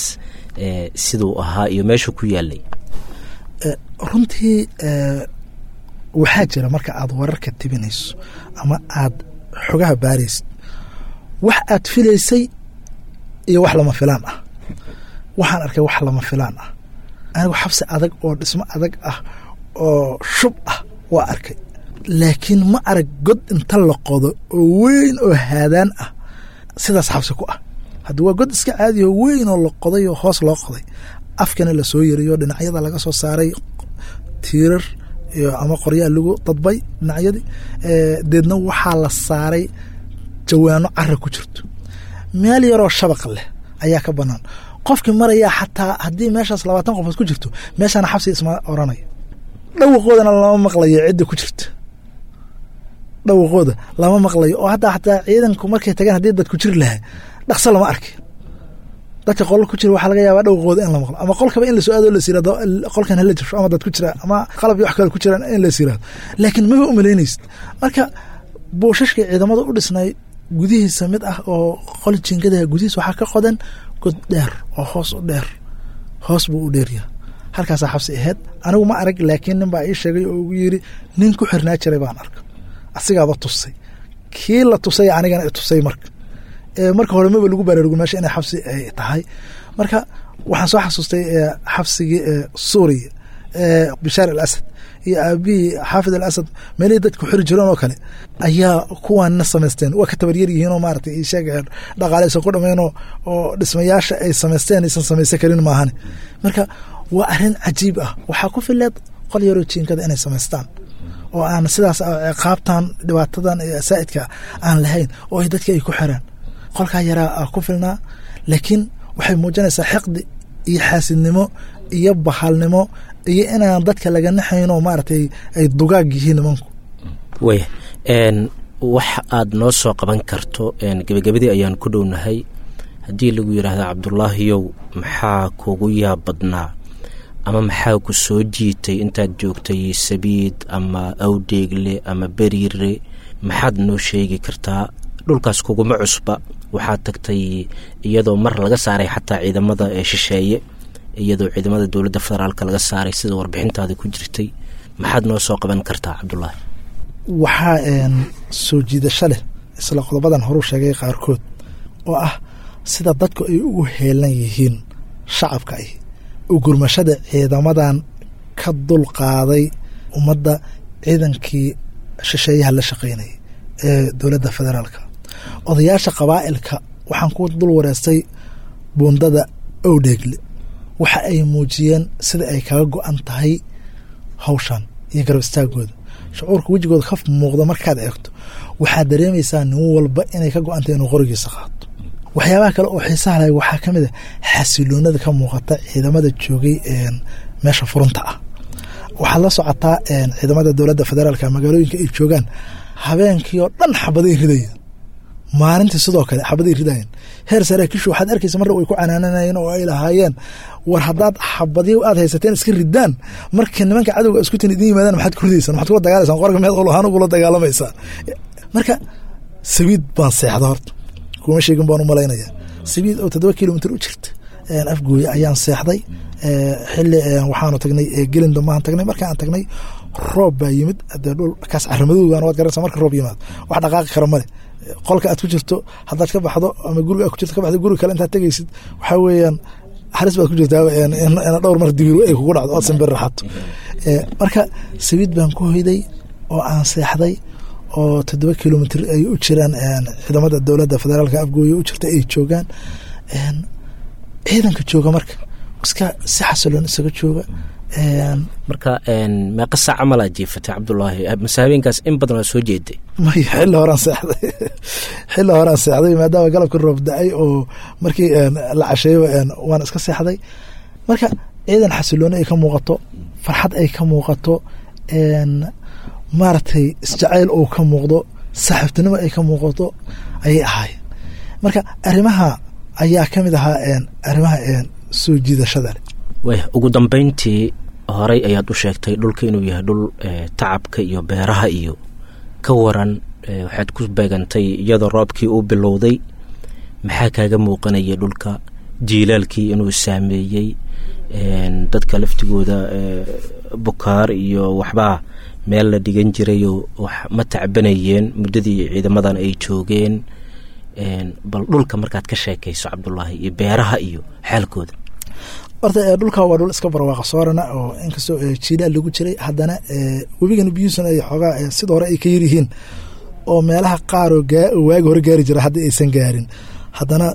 siduu ahaa iyo meeshuu ku yaalay runtii waxaa jira marka aad wararka tibinayso ama aad xogaha baaraysid wax aad filaysay iyo wax lama filaan ah waxaan arkay wax lama filaan ah anigu xabsi adag oo dhismo adag ah oo shub ah waa arkay laakiin ma arag god inta la qodo oo weyn oo haadaan ah sidaas xabsi ku ah haddi waa god iska caadiyo weyn oo la qoday oo hoos loo qoday afkana lasoo yariyo dhinacyada laga soo saaray tiirar iyo ama qoryaa lagu dadbay dhinacyadii deedna waxaa la saaray jawaano cara ku jirto meel yaroo shabaq leh ayaa ka banaan qofkii marayaa xataa haddii meeshaas labaatan qofood ku jirto meeshaana xabsi isma oranaya dhawaqoodana lama maqlayo cidda ku jirta dhawaqooda lama maqlayo oo hadda xataa ciidanku markay tagaan haddii dadku jiri lahaa dhaqso lama arki dadka qolal ku jira waxaa laga yaabaa dhawaqooda in la maqlo ama qolkaba in lasoo aado las yirahdo qolkan hala jabsho ama dad ku jira ama qalab iyo wax kale ku jiraan in las yirahdo laakiin maba umalaynaysid marka buushashkii ciidamada u dhisnay gudihiisa mid ah oo qol jiingadaha gudihiisa waxaa ka qodan god dheer oo hoos u dheer hoos buu u dheeryaha halkaasaa xabsi ahayd anigu ma arag laakiin nin baa ii sheegay oo ugu yiri nin ku xirnaa jiray baan arka asigaaba tusay kii la tusay anigana i tusay marka marka hore maba lagu baraarugo meesha inay xabsi ay tahay marka waxaan soo xasuustay xabsigii suuriya bishaar al asad iyo aabihii xaafid al asad meelihii dadku xiri jireen oo kale ayaa kuwaanna samaysteen waa ka tabaryar yihiin oo maaragtay isheeg dhaqaaleysan ku dhameen oo dhismayaasha ay samaysteen aysan samaysan karin maahane marka waa arrin cajiib ah waxaa ku fileed qol yaroo jiinkada inay samaystaan oo aan sidaas ciqaabtan dhibaatadan saa'idka aan lahayn oo ay dadka ay ku xiraan qolkaa yaraa ku filnaa laakiin waxay muujinaysaa xiqdi iyo xaasidnimo iyo bahalnimo iyo inaan dadka laga naxayn oo maaragtay ay dugaag yihiin nimanku waya wax aad noo soo qaban karto gebagabadii ayaan ku dhownahay haddii lagu yidhaahda cabdulaahiyow maxaa kugu yaab badnaa ama maxaa ku soo jiitay intaad joogtay sabiid ama awdheegle ama beriire maxaad noo sheegi kartaa dhulkaas kuguma cusba waxaad tagtay iyadoo mar laga saaray xataa ciidamada ee shisheeye iyadoo ciidamada dowladda federaalka laga saaray sida warbixintaada ku jirtay maxaad noo soo qaban kartaa cabdulaahi waxaa soo jiidasho leh isla qodobadan horuu sheegay qaarkood oo ah sida dadku ay ugu heelan yihiin shacabka ay u gurmashada ciidamadan ka dul qaaday ummadda ciidankii shisheeyaha la shaqaynayay ee dowladda federaalka odayaasha qabaa'ilka waxaan ku dul wareystay buundada owdheegle waxa ay muujiyeen sida ay kaga go-an tahay hawshan iyo garab istaagooda shucuurka wejigooda ka muuqda markaad eegto waxaad dareemaysaa nin walba inay ka go-an tahay inuu qorigiisa qaato waxyaabaha kale oo xiisaha lahay waxaa ka mid a xasiloonada ka muuqata ciidamada joogay meesha furunta ah waxaad la socotaa ciidamada dowladda federaalka magaalooyinka ay joogaan habeenkii oo dhan xabaday ridayeen maalintii sidoo kale xabaday ridayen heer saraakiishu waxaad arkaysa marna way ku canaananayeen oo ay lahaayeen war haddaad xabadyo aad haysateen iska ridaan marka nimanka cadowga isku tin idin yimaadaan maxaad ku ridaysaan maxaad kula dagaalaysaan qorga meed ulahaan ugula dagaalamaysaa marka sabiid baan seexda horta kuma sheegin baan u malaynaya sabiid oo toddoba kilomitr u jirta afgooye ayaan seexday xili waxaanu tagnay gelin dambahan tagnay markaan tagnay roob baa yimid dee dhul kaas caramadoogan waad garanaysa marka roob yimaado wax dhaqaaqi kara male qolka aad ku jirto haddaad ka baxdo ama guriga aad ku jirto ka baxdo guriga kale intaad tegaysid waxaa weeyaan halis baad ku jirtaa ina dhowr mar dibiru ay kugu dhacdo ood simbir raxato marka sabiid baan ku hoyday oo aan seexday oo toddoba kilomitr ay u jiraan ciidamada dowladda federaalka afgooye u jirta ay joogaan ciidanka jooga marka iska si xasiloon isaga jooga marka meeqa saac camal aad jiifatay cabdulaahi mase habeenkaas in badan waa soo jeeday maya xilli horaan seexday xilli horaan seexday maadaama galabka roob da-ay oo markii la casheeyo waan iska seexday marka ciidan xasilooni ay ka muuqato farxad ay ka muuqato maaragtay isjacayl oo ka muuqdo saaxiibtinimo ay ka muuqato ayay ahaayeen marka arrimaha ayaa ka mid ahaa arrimaha soo jiidashada leh waya ugu dambeyntii horey ayaad u sheegtay dhulka inuu yahay dhul tacabka iyo beeraha iyo ka waran waxaad ku beegantay iyadoo roobkii uu bilowday maxaa kaaga muuqanaya dhulka jiilaalkii inuu saameeyey dadka laftigooda bukaar iyo waxbaa meel la dhigan jirayoo wax ma tacbanayeen muddadii ciidamadan ay joogeen bal dhulka markaad ka sheekayso cabdulaahi iyo beeraha iyo xaalkooda horta dhulka waa dhul iska barwaaqa soorana oo inkastoo jiilaal lagu jiray haddana webigan biyuusan ay xoogaa sida hore ay ka yaryihiin oo meelaha qaaroo waagi hore gaari jira hadda aysan gaarin haddana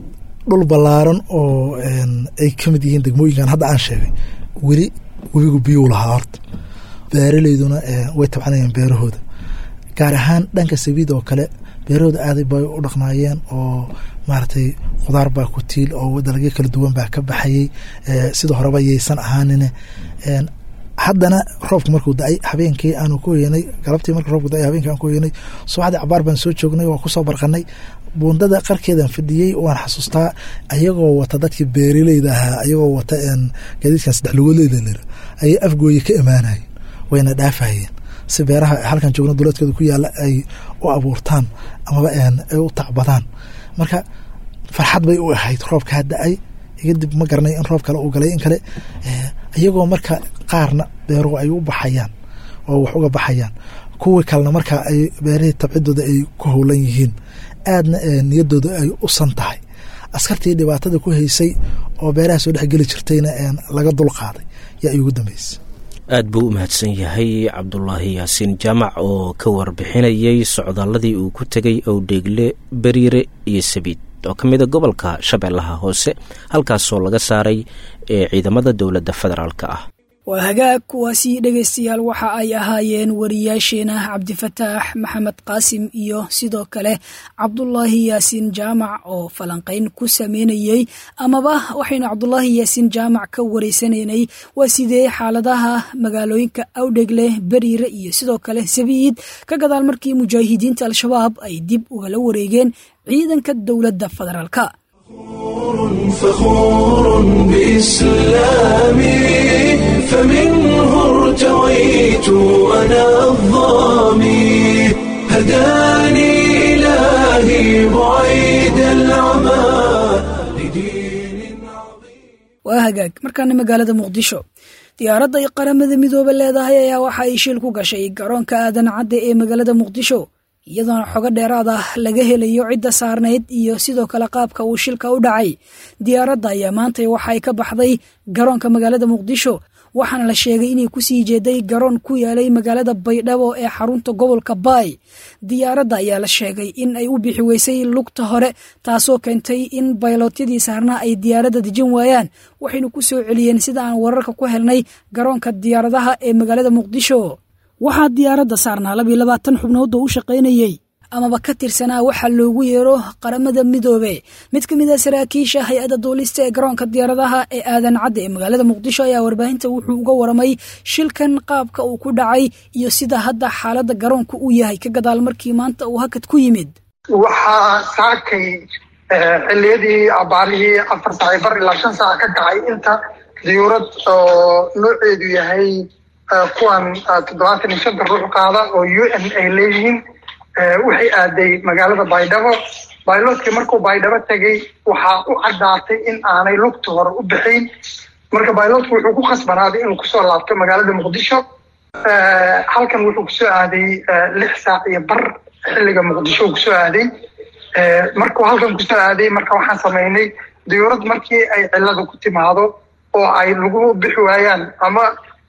dhul ballaaran oo ay ka mid yihiin degmooyinkan hadda aan sheegay weli webigu biyuu lahaa horta beeraleyduna way tabcanayeen beerahooda gaar ahaan dhanka sabiid oo kale beerahooda aaday bay u dhaqnaayeen oo maaragtay khudaar baa ku tiil oo dalagyo kala duwan baa ka baxayey sida horeba yaysan ahaanine haddana roobka markuu da-ay habeenkii aanu ku hoyanay galabtii marka roobku da-ay habeenkii aan ku hoyanay subaxdii cabaar baan soo joognay waa kusoo barqanay buundada qarkeedan fadhiyey waan xasuustaa ayagoo wata dadkii beeraleyda ahaa ayagoo wata gaadiidkan saddex lugoodleyda lera ayay afgooye ka imaanayeen wayna dhaafayeen si beeraha halkan joogna duleedkooda ku yaala ay u abuurtaan amaba ay u tacbadaan marka farxad bay u ahayd roobkaa da-ay kadib ma garanay in roob kale uu galay in kale iyagoo marka qaarna beeruhu ay u baxayaan oo wax uga baxayaan kuwii kalena marka ay beerihii tabcidooda ay ku howlan yihiin aadna niyadooda ay u san tahay askartii dhibaatada ku haysay oo beeraha soo dhex geli jirtayna laga dul qaaday yaa iugu dambeysay aad buu u mahadsan yahay cabdulaahi yaasiin jaamac oo ka warbixinayay socdaaladii uu ku tegay owdheegle beriire iyo sabiid oo ka mida gobolka shabeellaha hoose halkaasoo laga saaray ee ciidamada dowladda federaalka ah waa hagaag kuwaasi dhegaystayaal waxa ay ahaayeen wariyaasheena cabdifataax maxamed qaasim iyo sidoo kale cabdulaahi yaasiin jaamac oo falanqayn ku sameynayey amaba waxaynu cabdulaahi yaasiin jaamac ka wareysanaynay waa sidee xaaladaha magaalooyinka awdhegle beriire iyo sidoo kale sabiid ka gadaal markii mujaahidiinta al-shabaab ay dib ugala wareegeen ciidanka dowladda federaalka فخور بإسلامي فمنه ارتويت أنا الظامي هداني إلهي بعيد العمى لدين عظيم waa hagaag markaana magaalada muqdisho diyaaradda ay qaramada midoobe leedahay ayaa waxa ay shil ku gashay garoonka aadan cadde ee magaalada muqdisho iyadoona xogo dheeraad ah laga helayo cidda saarnayd iyo sidoo kale qaabka uu shilka u dhacay diyaaradda ayaa maantay waxa ay ka baxday garoonka magaalada muqdisho waxaana la sheegay inay kusii jeeday garoon ku yaalay magaalada baydhabo ee xarunta gobolka baay diyaaradda ayaa la sheegay in ay u bixi weysay lugta hore taasoo keentay in baylootyadii saarnaa ay diyaaradda dejin waayaan waxaynu ku soo celiyeen sida aan wararka ku helnay garoonka diyaaradaha ee magaalada muqdisho waxaa diyaaradda saarnaa labiyo labaatan xubnood oo u shaqaynayey amaba ka tirsanaa waxaa loogu yeero qaramada midoobe mid ka mid a saraakiisha hay-adda duulista ee garoonka diyaaradaha ee aadan cadde ee magaalada muqdisho ayaa warbaahinta wuxuu uga waramay shilkan qaabka uu ku dhacay iyo sida hadda xaaladda garoonka uu yahay ka gadaal markii maanta uu hakad ku yimid waxaa saakay xiliyadii abaarihii afar saaci bar ilaa shan saac ka kacay inta diyuurad oo nooceedu yahay kuwan toddobaatan iyo shanta ruux qaada oo u n ay leeyihiin waxay aaday magaalada baydhabo bayloodkii markuu baydhabo tegay waxaa u caddaatay in aanay lugta hore u bixayn marka bayloodku wuxuu ku khasbanaaday inuu kusoo laabto magaalada muqdisho halkan wuxuu kusoo aaday lix saac iyo bar xilliga muqdisho uu kusoo aaday markuu halkan kusoo aaday marka waxaan samaynay diyuurad markii ay cilada ku timaado oo ay lagu bixi waayaan ama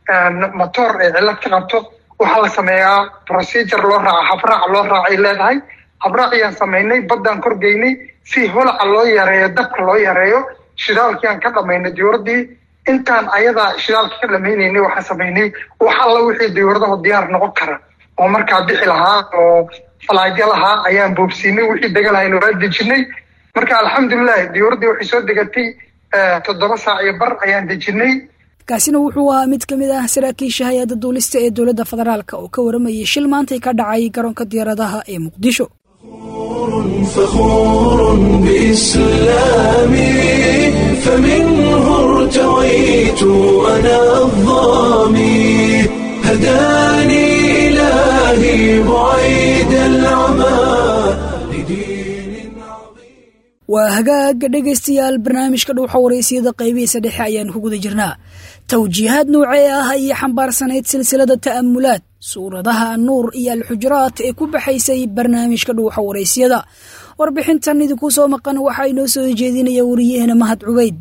motor ay cilad ka qabto waxaa la sameeyaa procedure loo raaca habraac loo raacay leedahay habraac ayaan samaynay baddaan korgeynay si holaca loo yareeyo dabka loo yareeyo shidaalkiiaan ka dhamaynay diyuuradii intaan ayadaa shidaalka ka dhamaynaynay waxaan samaynay wax alla wixii diyuuradaho diyaar noqon kara oo markaa bixi lahaa oo falaadyo lahaa ayaan boobsiinay wixii degalahayna waa dejinay marka alxamdulilah diyuuraddii waxay soo degatay toddoba saac iyo bar ayaan dejinay kaasina wuxuu ahaa mid ka mid ah saraakiisha hay-adda duulista ee dowladda federaalk oo ka waramayay shil maantay ka dhacay garoonka diyaaradaha ee muqdisho فخور بإسلامي فمنه ارتويت أنا الظامي هداني إلهي بعيد العمى لدين عظيم waa hagaaga dhegaystayaal barnaamijka dhuuxa waraysiyada qaybihiisa dhexe ayaan ku guda jirnaa tawjiihaad noocee ah ayay xambaarsanayd silsilada ta'amulaad suuradaha nuur iyo alxujuraat ee ku baxaysay barnaamijka dhuuxa waraysyada warbixintan idinku soo maqan waxaa inoo soo jeedinaya wariyaheena mahad cubayd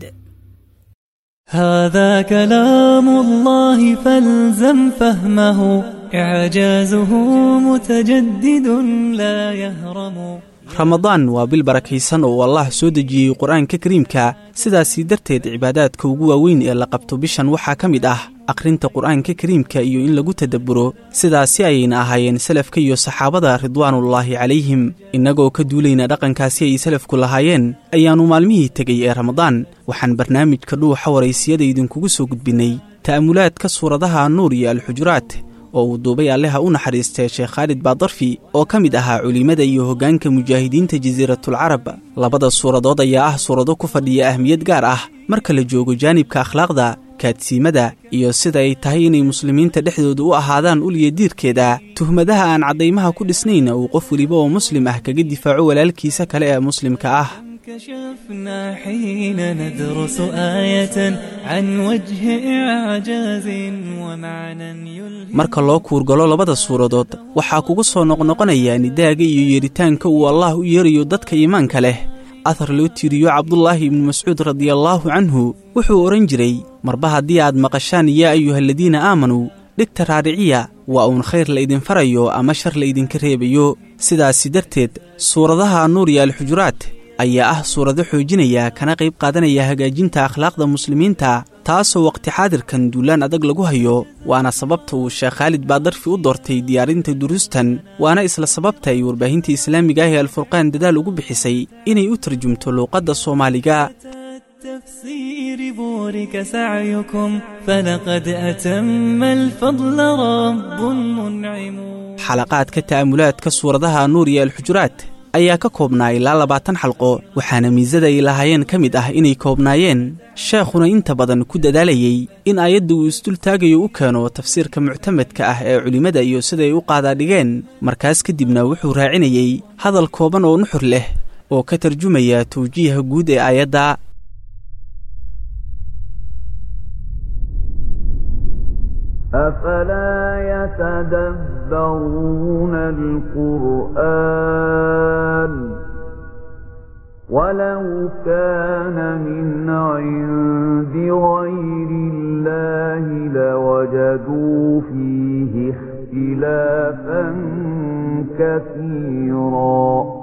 هذا كلام الله فالزم فهمه إعجازه متجدد لا يهرم ramadaan waa bil barakaysan oo allah soo dejiyey qur-aanka kariimka sidaasii darteed cibaadaadka ugu waaweyn ee la qabto bishan waxaa ka mid ah akhrinta qur'aanka kariimka iyo in lagu tadabburo sidaasi ayayna ahaayeen salafka iyo saxaabada ridwaanullaahi calayhim innagoo ka duulayna dhaqankaasi ay salafku lahaayeen ayaannu maalmihii tegey ee ramadaan waxaan barnaamijka dhuuxa waraysiyada idinkugu soo gudbinnay ta'amulaadka suuradaha nuur iyo alxujuraat oo uu duubay alleha u naxariistay sheekh khaalid baadarfi oo ka mid ahaa culimmada iyo hoggaanka mujaahidiinta jasiiratulcarab labada suuradood ayaa ah suurado ku fadhiya ahmiyad gaar ah marka la joogo jaanibka akhlaaqda kaadsiimada iyo sida ay tahay inay muslimiinta dhexdooda u ahaadaan uliya diirkeeda tuhmadaha aan caddaymaha ku dhisnayna uu qof weliba oo muslim ah kaga difaaco walaalkiisa kale ee muslimka ah كشفنا حين ندرس آية عن وجه إعجاز ومعنى يلهم marka loo kuurgalo labada suuradood waxaa kugu soo noqnoqonaya nidaaga iyo yeeritaanka uu allah u yeerayo dadka iimaanka leh athar loo tiiriyo cabdulaahi ibnu mascuud radiallaahu canhu wuxuu odhan jiray marba haddii aad maqashaan yaa ayuhaladiina aamanuu dhigta raadhiciya waa uun khayr la idin farayo ama shar la idinka reebayo sidaasi darteed suuradaha nuur iyo alxujuraat ayaa ah suurado xoojinaya kana qayb qaadanaya hagaajinta akhlaaqda muslimiinta taasoo waqti xaadirkan duulaan adag lagu hayo waana sababta uu sheekh khaalid baadarfi u doortay diyaarinta duruustan waana isla sababta ay warbaahinta islaamiga ah ee alfurqaan dadaal ugu bixisay inay u tarjumto luuqadda soomaaliga التفسير بورك سعيكم فلقد أتم الفضل رب منعم xalaqaadka ta'amulaadka suuradaha nuur iyo alxujuraat ayaa ka koobnaa ilaa labaatan xalqo waxaana miisada ay lahaayeen ka mid ah inay koobnaayeen sheekhuna inta badan ku dadaalayey in aayadda uu isdultaagayo u keeno tafsiirka muctamadka ah ee culimmada iyo siday u qaadaadhigeen markaas kadibna wuxuu raacinayey hadal kooban oo nuxur leh oo ka tarjumaya tawjiiha guud ee aayadda أفلا يتدبرون القرآن ولو كان من عند غير الله لوجدوا فيه اختلافا كثيرا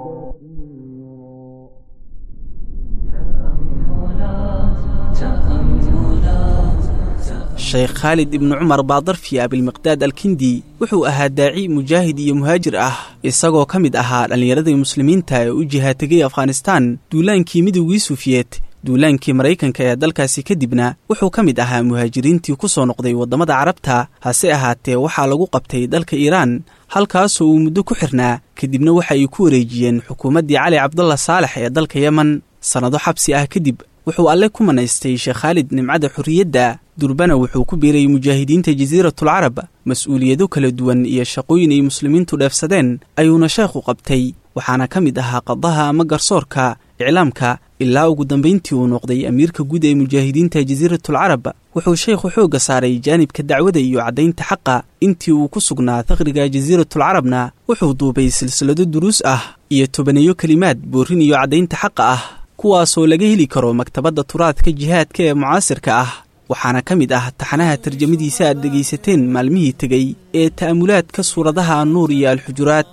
sheekh khaalid ibnu cumar baadarfi abilmiqdaad alkindi wuxuu ahaa daaci mujaahid iyo muhaajir ah isagoo ka mid ahaa dhallinyaradii muslimiinta ee u jihaategay afghanistaan duulaankii midowgii suufiyeed duulaankii maraykanka ee dalkaasi kadibna wuxuu ka mid ahaa muhaajiriintii ku soo noqday waddamada carabta hase ahaatee waxaa lagu qabtay dalka iiraan halkaasoo uu muddo ku xirnaa kadibna waxa ay ku wareejiyeen xukuumaddii cali cabdalla saalex ee dalka yemen sannado xabsi ah kadib wuxuu alle ku manaystay sheekh khaalid nimcada xorriyadda durbana wuxuu ku biiray mujaahidiinta jasiiratulcarab mas-uuliyado kala duwan iyo shaqooyin ay muslimiintu dheefsadeen ayuuna sheekhu qabtay waxaana ka mid ahaa qadaha ama garsoorka iclaamka ilaa ugu dambayntii uu noqday amiirka guud ee mujaahidiinta jasiiratulcarab wuxuu sheekhu xoogga saaray jaanibka dacwada iyo caddaynta xaqa intii uu ku sugnaa faqriga jasiiratulcarabna wuxuu duubay silsilado duruus ah iyo tobaneeyo kelimaad boorin iyo caddaynta xaqa ah kuwaasoo laga heli karo maktabadda turaadka jihaadka ee mucaasirka ah waxaana ka mid ah taxanaha tarjamadiisa aad dhegaysateen maalmihii tegey ee ta'amulaadka suuradaha nuur iyo alxujuraat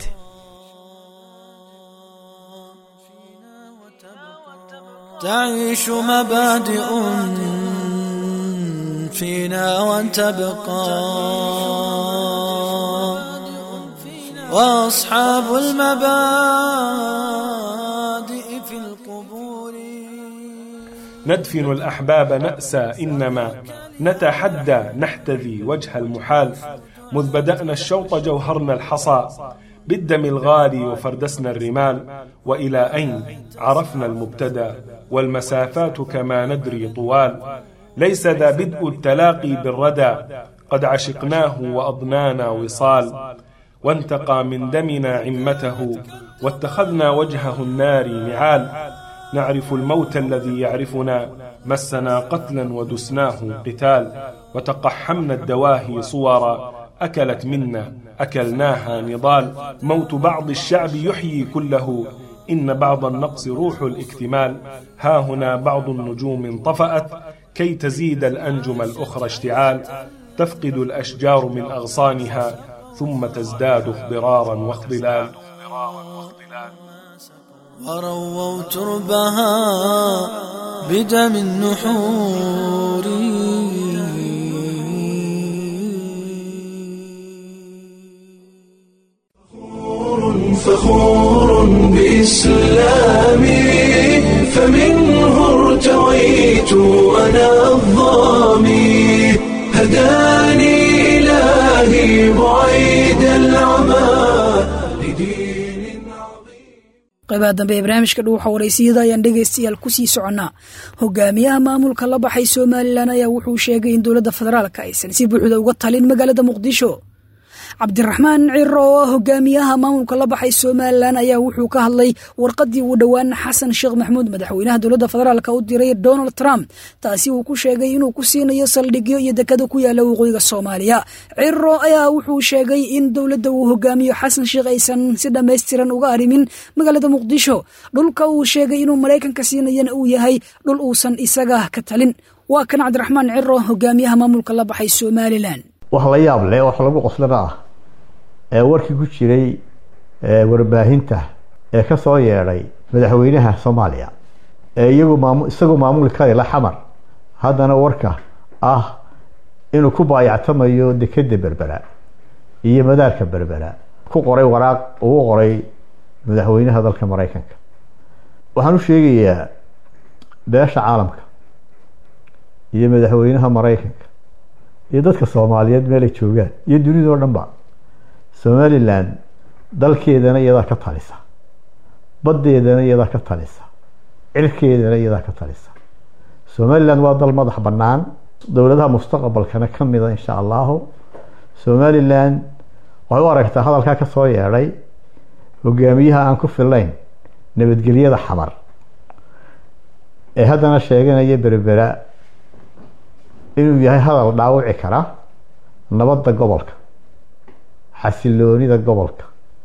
تعيش مبادئ فينا وان تبقى وأصحاب المبادئ في القبور ندفن الأحباب نأسى إنما نتحدى نحتذي وجه المحال مذ بدأنا الشوط جوهرنا الحصى بالدم الغالي وفردسنا الرمال وإلى أين عرفنا المبتدى والمسافات كما ندري طوال ليس ذا بدء التلاقي بالردى قد عشقناه وأضنانا وصال وانتقى من دمنا عمته واتخذنا وجهه النار نعال نعرف الموت الذي يعرفنا مسنا قتلا ودسناه قتال وتقحمنا الدواهي صورا أكلت منا أكلناها نضال موت بعض الشعب يحيي كله إن بعض النقص روح الاكتمال ها هنا بعض النجوم انطفأت كي تزيد الأنجم الأخرى اشتعال تفقد الأشجار من أغصانها ثم تزداد اخضرارا واخضلال ورووا تربها بدم النحور فخور بإسلامي فمنه ارتويت أنا الظامي هداني إلهي بعيد العمى لدين qaybaha dambe ee barnaamijka dhuuxa waraysiyada ayaan dhegaystayaal kusii soconnaa hogaamiyaha maamulka la baxay somalilan ayaa wuxuu sheegay in dowladda federaalka aysan si buuxda uga talin magaalada muqdisho cabdiraxmaan ciro oo hogaamiyaha maamulka la baxay somalilan ayaa wuxuu ka hadlay warqadii uu dhowaan xasan sheekh maxamuud madaxweynaha dowladda federaalk u diray donald trump taasi uu ku sheegay inuu ku siinayo saldhigyo iyo dekado ku yaala waqooyiga soomaaliya ciro ayaa wuxuu sheegay in dowladda uu hogaamiyo xasan sheekh aysan si dhammaystiran uga arrimin magaalada muqdisho dhulka uu sheegay inuu maraykanka siinayana uu yahay dhul uusan isaga ka talin waa kan cabdiraxmaan ciro hogaamiyaha maamulka la baxay somalilan wax la yaab leh wax lagu qoslana ah ee warkii ku jiray warbaahinta ee ka soo yeedhay madaxweynaha soomaaliya ee iyagu maam isagoo maamuli karayla xamar haddana warka ah inuu ku baayactamayo dekeda berbera iyo madaarka berbera ku qoray waraaq ugu qoray madaxweynaha dalka maraykanka waxaan u sheegayaa beesha caalamka iyo madaxweynaha maraykanka iyo dadka soomaaliyeed meelay joogaan iyo dunidao dhan ba somalilan dalkeedana iyadaa ka talisa baddeedana iyadaa ka talisa cirkeedana iyadaa ka talisa somalilan waa dal madax bannaan dowladaha mustaqbalkana ka mida insha allahu somalilan waxay u aragtaa hadalkaa ka soo yeedhay hogaamiyaha aan ku filayn nabadgelyada xamar ee haddana sheeganaya berbera inuu yahay hadal dhaawici kara nabadda gobolka xasiloonida gobolka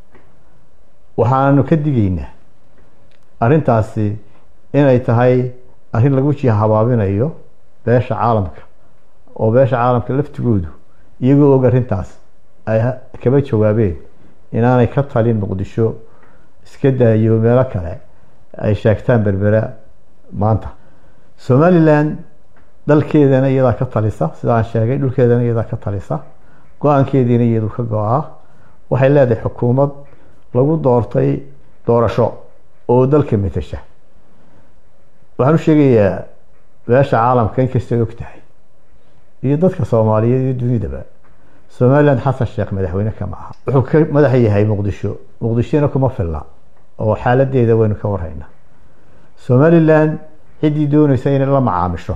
waxaanu ka digaynaa arrintaasi inay tahay arrin lagu jiha habaabinayo beesha caalamka oo beesha caalamka laftigoodu iyagoo og arrintaas ay kaba jawaabeen inaanay ka talin muqdisho iska daayo meelo kale ay sheegtaan berbera maanta somalilan dalkeedana iyadaa ka talisa sida aan sheegay dhulkeedana iyadaa ka talisa go-aankeediina iyadu ka go-aa waxay leedahay xukuumad lagu doortay doorasho oo dalka matasha waxaan u sheegayaa beesha caalamka inkastay og tahay iyo dadka soomaaliyeed iyo dunidaba somalilan xasan sheekh madaxweyne kama aha wuxuu ka madax yahay muqdisho muqdishona kuma filna oo xaaladeeda waynu ka warhaynaa somalilan ciddii doonaysa inay la macaamisho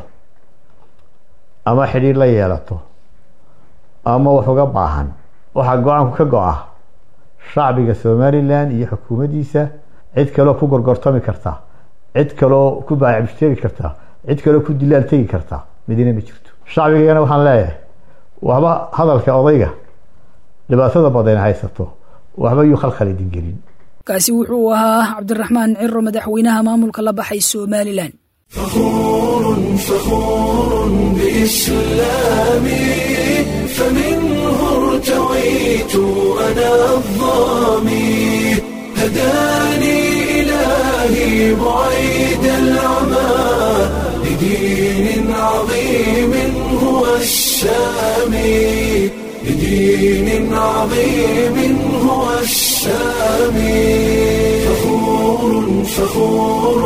ama xidhiir la yeelato ama wax uga baahan waxaa go-aanku ka go-a shacbiga somalilan iyo xukuumaddiisa cid kaloo ku gorgortami karta cid kaloo ku baacibteegi karta cid kaloo ku dilaal tegi karta midina ma jirto shacbigana waxaan leeyahay waxba hadalka odayga dhibaatada badan haysato waxba yuu khalkhal idin gelin kaasi wuxuu ahaa cabdiraxmaan ciro madaxweynaha maamulka la baxay somalilan فخور فخور بإسلامي فمنه ارتويت أنا الظامي هداني إلهي بعيد العمى لدين عظيم هو السامي لدين عظيم هو السامي فخور فخور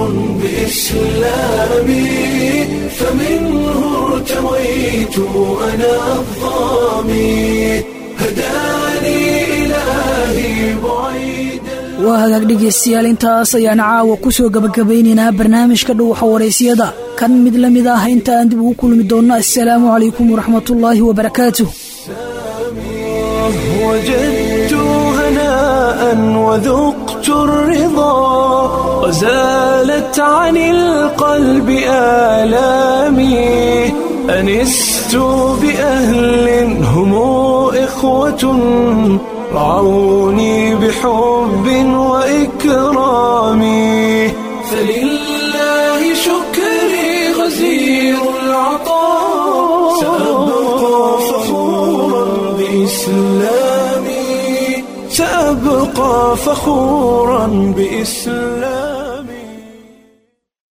بإسلامي فمنه ارتويت أنا الظامي هداني إلهي بعيد waa hagaag dhegaystayaal intaas ayaan caawa ku soo gabagabaynaynaa barnaamijka dhuuxa waraysiyada kan mid la mid ah inta aan dib ugu kulmi doonno assalaamu calaykum waraxmatullaahi wabarakaatuh وجدت هناء وذقت الرضا وزالت عن القلب آلامي أنست بأهل هم إخوة رعوني بحب وإكرام فلله شكري غزير العطاء سأبقى فخورا بإسلامي سأبقى فخورا بإسلامي